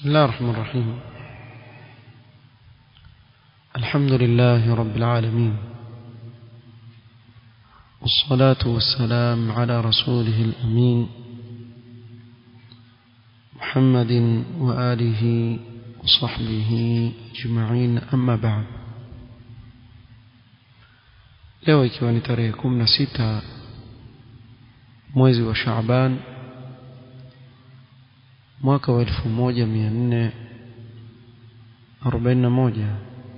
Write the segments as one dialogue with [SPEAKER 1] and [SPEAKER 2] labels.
[SPEAKER 1] الله الرحمن الرحيم الحمد لله رب العالمين والصلاة والسلام على رسوله الأمين محمد وآله وصحبه أجمعين أما بعد leo ikiwa ni tarehe kumi na sita mwezi wa Shaaban mwaka wa elfu moja mia nne arobaini na moja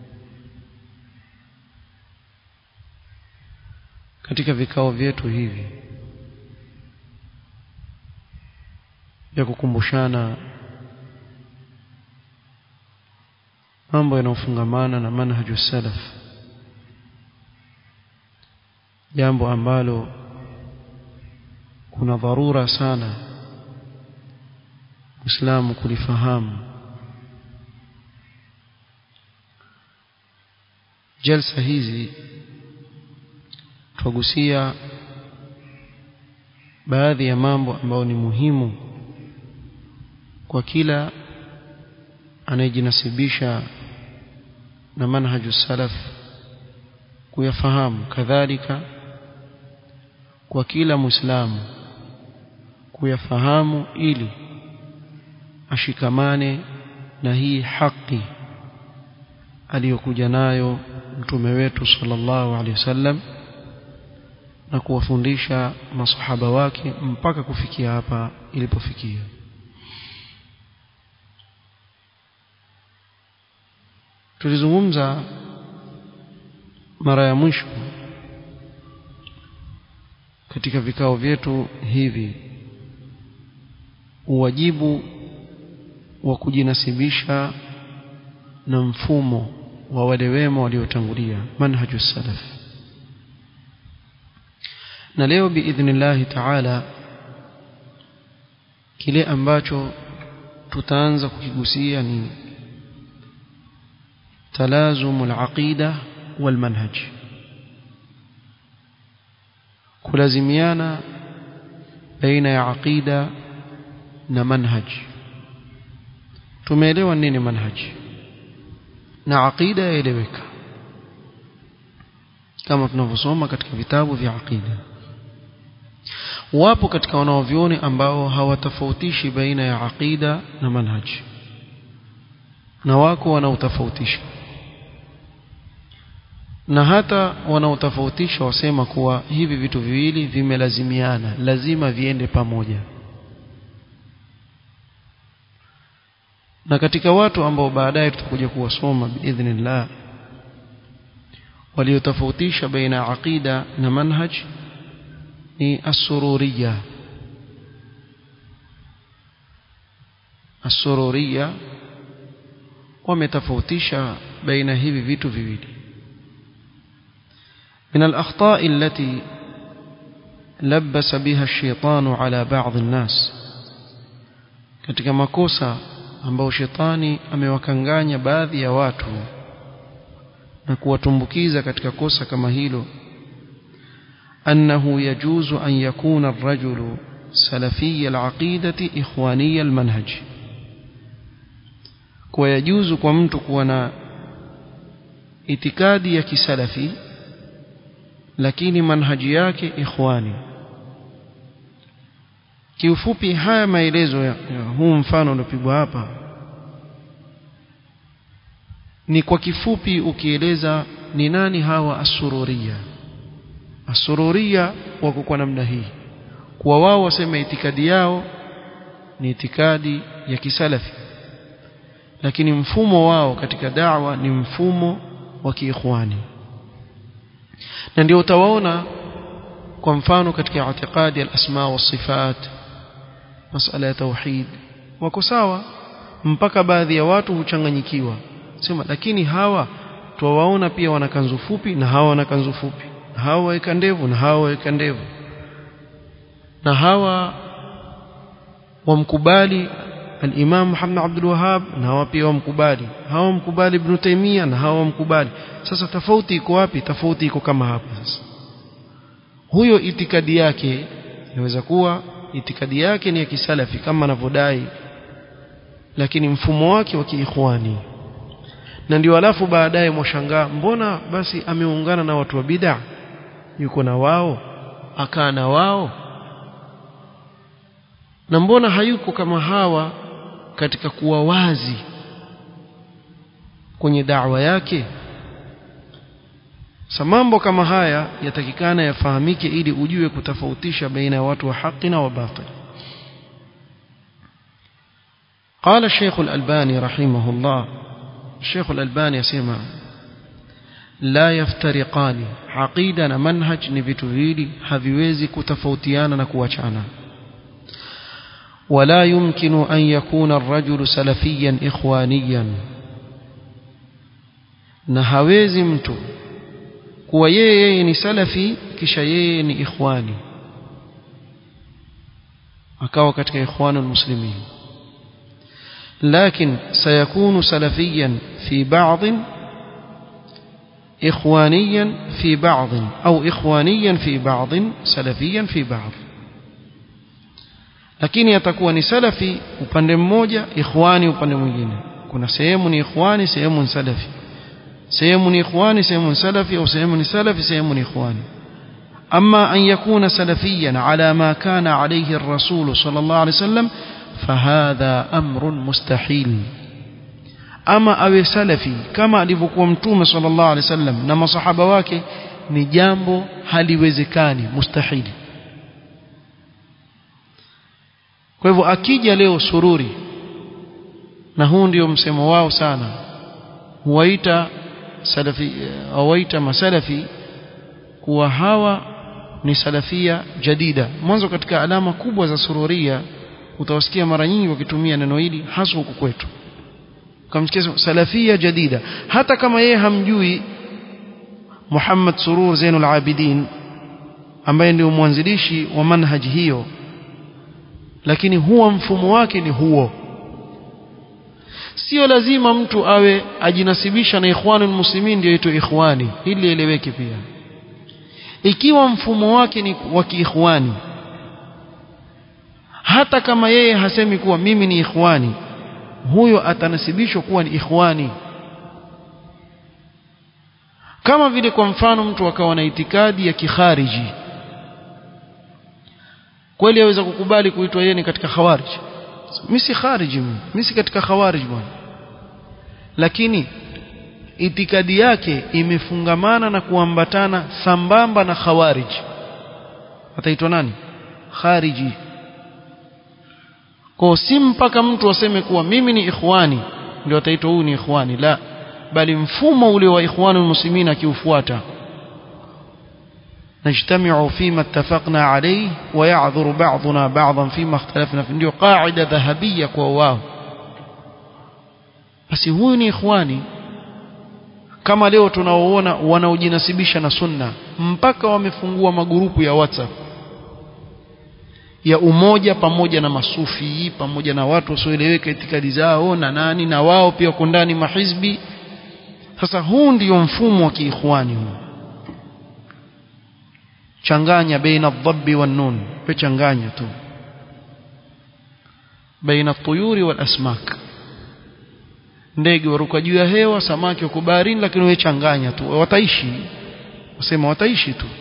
[SPEAKER 1] katika vikao vyetu hivi vya kukumbushana mambo yanayofungamana na manhaju salaf jambo ambalo kuna dharura sana Muislamu kulifahamu jalsa hizi twagusia baadhi ya mambo ambayo ni muhimu kwa kila anayejinasibisha na manhaju salaf kuyafahamu kadhalika kwa kila muislamu kuyafahamu ili ashikamane na hii haki aliyokuja nayo mtume wetu sallallahu alaihi wasallam na kuwafundisha masahaba wake mpaka kufikia hapa ilipofikia tulizungumza mara ya mwisho katika vikao vyetu hivi uwajibu wa kujinasibisha na mfumo wa wale wema waliotangulia manhaju salaf na leo biidhnillahi taala kile ambacho tutaanza kukigusia ni talazumu alaqida walmanhaj kulazimiana baina ya aqida na manhaj tumeelewa nini manhaj na aqida yaeleweka kama tunavyosoma katika vitabu vya aqida wapo katika wanaovioni ambao hawatofautishi baina ya aqida na manhaj na wako wanaotofautisha na hata wanaotofautisha wasema kuwa hivi vitu viwili vimelazimiana lazima viende pamoja na katika watu ambao baadaye tutakuja kuwasoma biidhnillah waliotofautisha baina ya aqida na manhaj ni asururiya asururiya wametofautisha baina hivi vitu viwili من الأخطاء التي لبس بها الشيطان على بعض الناس katika makosa ambao shetani amewakanganya baadhi ya watu na kuwatumbukiza katika kosa kama hilo أنه يجوز أن يكون الرجل سلفي العقيدة إخواني المنهج ويجوز كمت كونا itikadi ya kisalafi lakini manhaji yake ikhwani kiufupi haya maelezo ya, ya huu mfano uliopigwa hapa ni kwa kifupi ukieleza ni nani hawa asururia asururia wako kwa namna hii kwa wao wasema itikadi yao ni itikadi ya kisalafi lakini mfumo wao katika da'wa ni mfumo wa kiikhwani na ndio utawaona kwa mfano katika itikadi al-asma wa sifat masala ya tauhid wako sawa mpaka baadhi ya watu huchanganyikiwa sema lakini hawa tuwaona pia wana kanzu fupi na hawa wana kanzu fupi na hawa waweka ndevu na hawa waweka ndevu na hawa wamkubali al-Imam Muhammad Abdul Wahhab na hawa pia wamkubali hawa wamkubali Ibn Taymiyyah na hawa wamkubali sasa tofauti iko wapi tofauti iko kama hapa sasa huyo itikadi yake inaweza kuwa itikadi yake ni ya kisalafi kama anavyodai lakini mfumo wake wa kiikhwani na ndio alafu baadaye mwashangaa mbona basi ameungana na watu wa bid'a yuko na wao akaa na wao na mbona hayuko kama hawa katika kuwa wazi kwenye da'wa yake sa mambo kama haya yatakikana yafahamike ili ujue kutofautisha baina ya watu wa haki na wa batil قال الشيخ الألباني رحمه الله الشيخ الألباني يسمع لا يفترقان عقيدة منهج نبتوهيلي haviwezi kutofautiana na kuachana ولا يمكن أن يكون الرجل سلفيا إخوانيا na hawezi mtu kuwa yeye ni salafi kisha yeye ni ikhwani akawa katika ikhwanul muslimin لكن سيكون سلفيا في بعض إخوانيا في بعض أو إخوانيا في بعض سلفيا في بعض lakini atakuwa ni salafi upande mmoja ikhwani upande mwingine kuna sehemu ni ikhwani sehemu ni salafi sehemu ni ikhwani sehemu ni salafi au sehemu ni salafi sehemu ni ikhwani أما أن يكون سلفيا على ما كان عليه الرسول صلى الله عليه وسلم فهذا أمر مستحيل أما أو سلفي كما alivyokuwa mtume صلى الله عليه وسلم na masahaba wake ni jambo haliwezekani mustahili kwa hivyo akija leo sururi na huu ndio msemo wao sana huwaita salafi huwaita masalafi kuwa hawa ni salafia jadida mwanzo katika alama kubwa za sururia utawasikia mara nyingi wakitumia neno hili hasa huku kwetu kamsikia salafia jadida hata kama yeye hamjui Muhammad Surur Zainul Abidin ambaye ndio mwanzilishi wa manhaji hiyo lakini huwa mfumo wake ni huo sio lazima mtu awe ajinasibisha na ikhwanul muslimin ndio aitwe ikhwani ili lieleweke pia ikiwa mfumo wake ni wa kiikhwani hata kama yeye hasemi kuwa mimi ni ikhwani huyo atanasibishwa kuwa ni ikhwani kama vile kwa mfano mtu akawa na itikadi ya kikhariji kweli aweza kukubali kuitwa yeye ni katika khawarij mimi si khariji mimi si katika khawarij bwana lakini itikadi yake imefungamana na kuambatana sambamba na khawarij ataitwa nani khariji kwa si mpaka mtu aseme kuwa mimi ni ikhwani ndio ataitwa huyu ni ikhwani la bali mfumo ule wa ikhwanul muslimin akiufuata نجتمع فيما اتفقنا عليه ويعذر بعضنا بعضا فيما اختلفنا فيه ndio قاعده dhahabia kwa wao basi huyu ni ikhwani kama leo tunaoona wanaojinasibisha na sunna mpaka wamefungua magurupu ya WhatsApp ya umoja pamoja na masufi pamoja na watu wasioeleweka itikadi zao na nani na wao pia wako ndani mahizbi sasa huu ndio mfumo wa kiikhwani huu changanya baina adhabi wan nun pe changanya tu baina tuyuri wal asmak ndege waruka juu ya hewa samaki wako baharini lakini wewe changanya tu wataishi wasema wataishi tu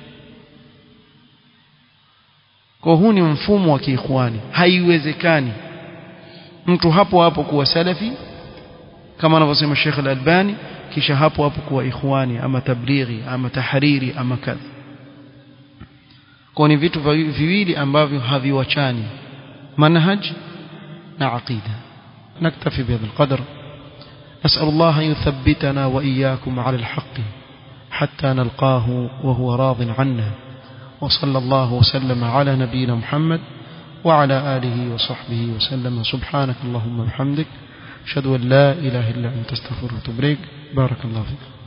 [SPEAKER 1] kwa huu ni mfumo wa kiikhwani haiwezekani mtu hapo hapo kuwa salafi kama anavyosema Sheikh Al-Albani kisha hapo hapo kuwa ikhwani ama tablighi ama tahariri ama kadha kwa ni vitu viwili ambavyo haviwachani manhaj na aqida نكتفي بهذا القدر نسأل الله أن يثبتنا وإياكم على الحق حتى نلقاه وهو راض عنا وصلى الله وسلم على نبينا محمد وعلى آله وصحبه وسلم سبحانك اللهم وبحمدك أشهد أن لا إله إلا أنت استغفرك وأتوب إليك بارك الله فيك